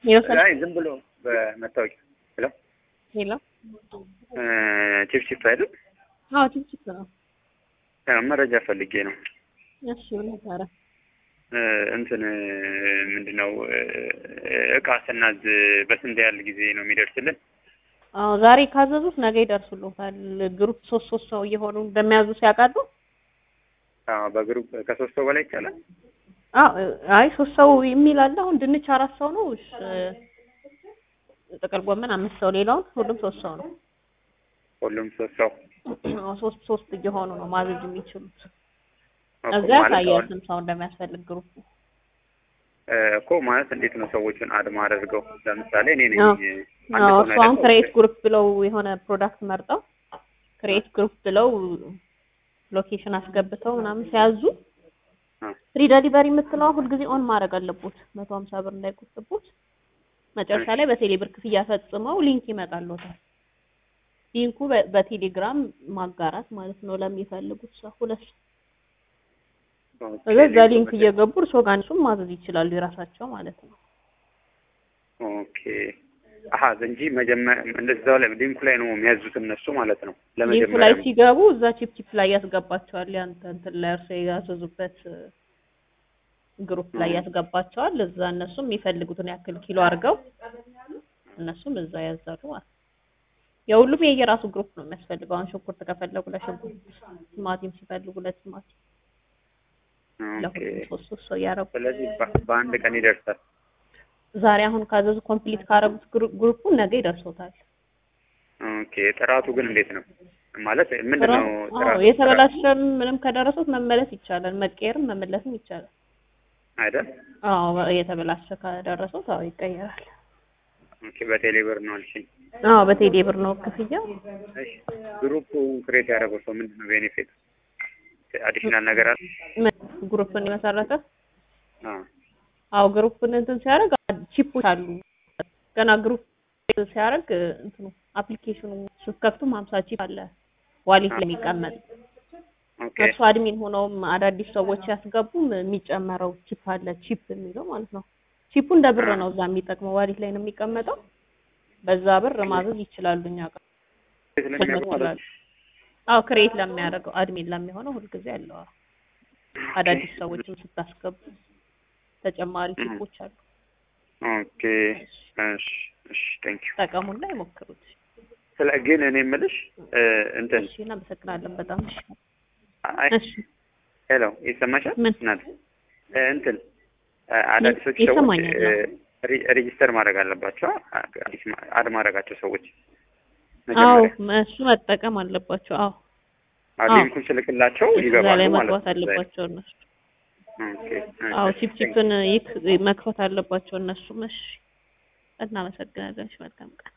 ይወሰድ አይ ዝም ብሎ በመታወቂያ ሄሎ ሄሎ ቺፕቺፕ አይደል? አዎ ችፕችፕ ነው። ያው መረጃ ፈልጌ ነው። እሺ ምን ነበረ? እ፣ እንትን ምንድነው እ፣ እቃ ስናዝ በስንት ያህል ጊዜ ነው የሚደርስልን? አዎ ዛሬ ካዘዙት ነገ ይደርሱልዎታል። ግሩፕ ሶስት ሶስት ሰው እየሆኑ እንደሚያዙ ሲያውቃሉ። አዎ በግሩፕ ከሶስት ሰው በላይ ይቻላል። አዎ አይ ሶስት ሰው የሚል አለ። አሁን ድንች አራት ሰው ነው። እሺ ጥቅል ጎመን አምስት ሰው፣ ሌላውን ሁሉም ሶስት ሰው ነው። ሁሉም ሶስት ሰው አዎ ሶስት ሶስት እየሆኑ ነው ማዘዝ የሚችሉት። እኮ እዛ ማለት ያሳያል አሁን ስንት ሰው እንደሚያስፈልግ ግሩፕ። እ፣ እኮ ማለት እንዴት ነው ሰዎቹን አድማ አድርገው ለምሳሌ እኔ ነኝ አዎ አንድ አዎ ሰው እሱ አሁን ነው ክሬት ያለው። ግሩፕ ብለው የሆነ ፕሮዳክት መርጠው ክሬት ግሩፕ ብለው ሎኬሽን አስገብተው ምናምን ሲያዙ አ፣ ፍሪ ዴሊቨሪ የምትለዋ ሁልጊዜ ኦን ማድረግ አለቦት መቶ ሀምሳ ብር እንዳይቆጥቦት መጨረሻ ላይ በቴሌ ብር ክፍያ ፈጽመው ሊንክ ይመጣልዎታል። ሊንኩ በ- በቴሌግራም ማጋራት ማለት ነው ለሚፈልጉት ሰው ሁለት ሰው ኦኬ፣ ከዛ እዛ ሊንክ ሊንኩ እየገቡ እርስዎ ጋር እነሱም ማዘዝ ይችላሉ የራሳቸው ማለት ነው። ኦኬ አሀ እንጂ መጀመሪያ እንደዛው ላይ ሊንኩ ላይ ነው የሚያዙት እነሱ ማለት ነው። ሊንኩ ላይ ለመጀመሪያ ሲገቡ እዛ ቺፕ ቺፕ ላይ ያስገባቸዋል። ያንተ እንትን ላይ እርስዎ ያዘዙበት ግሩፕ ላይ እ። ያስገባቸዋል። እዛ እነሱም የሚፈልጉትን ያክል ኪሎ አድርገው እነሱም እዛ ያዛሉ ማለት ነው። የሁሉም የየራሱ ግሩፕ ነው የሚያስፈልገው። አሁን ሽንኩርት ከፈለጉ ለሽንኩርት፣ ቲማቲም ሲፈልጉ ለቲማቲም፣ ኦኬ። ለሁሉም ሶስት ሶስት ሰው እያደረጉ ስለዚህ በ- በአንድ ቀን ይደርሳል። ዛሬ አሁን ካዘዙ ኮምፕሊት ካረጉት ግሩፑ ነገ ይደርሶታል። ኦኬ ጥራቱ ግን እንዴት ነው ማለት ምንድን ነው አዎ ጥራቱ? የተበላሸም ምንም ከደረሱት መመለስ ይቻላል። መቀየርም መመለስም ይቻላል። አይደል? አዎ የተበላሸ ከደረሱት አዎ ይቀየራል። ኦኬ በቴሌ ብር ነው አልሽኝ። አዎ በቴሌ ብር ነው ክፍያው። እሺ ግሩፕ ክሬት ያደረገው ሰው ምንድን ነው ቤኔፊት አዲሽናል ነገር አለ? ምን ግሩፕን የመሰረተ አዎ አዎ ግሩፕን እንትን ሲያደርግ ቺፖች አሉ። ገና ግሩፕ ሲያደርግ እንትኑ አፕሊኬሽኑ ስትከፍቱም ሀምሳ ቺፕ አለ ዋሌት ላይ የሚቀመጥ ኦኬ እርሱ አድሚን ሆነውም አዳዲስ ሰዎች ያስገቡም የሚጨመረው ቺፕ አለ ቺፕ የሚለው ማለት ነው። ቺፑ እንደ ብር ነው እዛ የሚጠቅመው ዋሌት ላይ ነው የሚቀመጠው። በዛ ብር ማዘዝ ይችላሉ እኛ ጋር ስለሚያውቁ ማለት ነው። አዎ ክሬት ለሚያደርገው አድሚን ለሚሆነው ሁልጊዜ አለው። አዎ። አዳዲስ ሰዎችም ስታስገቡ ተጨማሪ ቲፖች አሉ። ኦኬ እሺ እሺ ቴንክ ዩ ጠቀሙና ይሞክሩት። ስለ ግን እኔ የምልሽ እ፣ እንትን እሺ እናመሰግናለን በጣም እሺ። አይ እሺ ሄሎ ይሰማሻል? ምን? እናት እ፣ እንትን እ፣ አዳዲሶች ሰዎች ይሰማኛል። እ፣ ሪ- ሬጂስተር ማድረግ አለባቸው አ- አዲስ ማ- አድ ማድረጋቸው ሰዎች አዎ መጀመሪያ እሱ መጠቀም አለባቸው። አዎ አዎ አዎ። ሊንኩን ስልክላቸው እዛ ይገባሉ ላይ ማለት መግባት ነው። አለባቸው እነሱ። ኦኬ አዎ እሺ፣ ቺፕ ቺፕን ይክ መክፈት አለባቸው እነሱም። እሺ እናመሰግናለን። እሺ መልካም ቀን